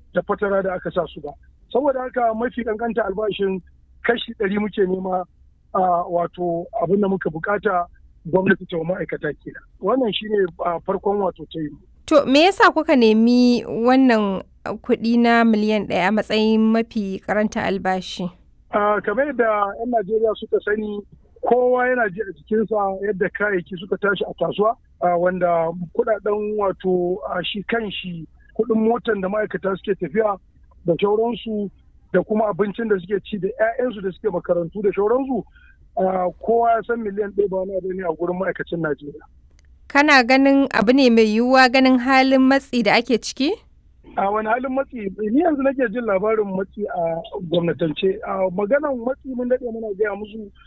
da fatara da aka sa su ba saboda haka mafi kankanta albashin kashi ɗari muke nema a wato abin da muka bukata gwamnati ta ma'aikata kenan wannan shine farkon wato ta yi to me yasa kuka nemi wannan kuɗi na miliyan ɗaya a matsayin mafi karanta albashi kamar yadda 'yan najeriya suka sani kowa yana ji a jikinsa yadda kayayyaki suka tashi a kasuwa wanda kudaden wato shi kan shi kudin motan da ma'aikata suke tafiya da shauransu da kuma abincin da suke ci da 'ya'yansu da suke makarantu da shauransu kowa ya san miliyan ɗaya ba wani abu ne a gurin ma'aikacin najeriya kana ganin abu ne mai yiwuwa ganin halin matsi da ake ciki a wani halin matsi ni yanzu nake jin labarin matsi a gwamnatance a maganan matsi mun daɗe muna gaya musu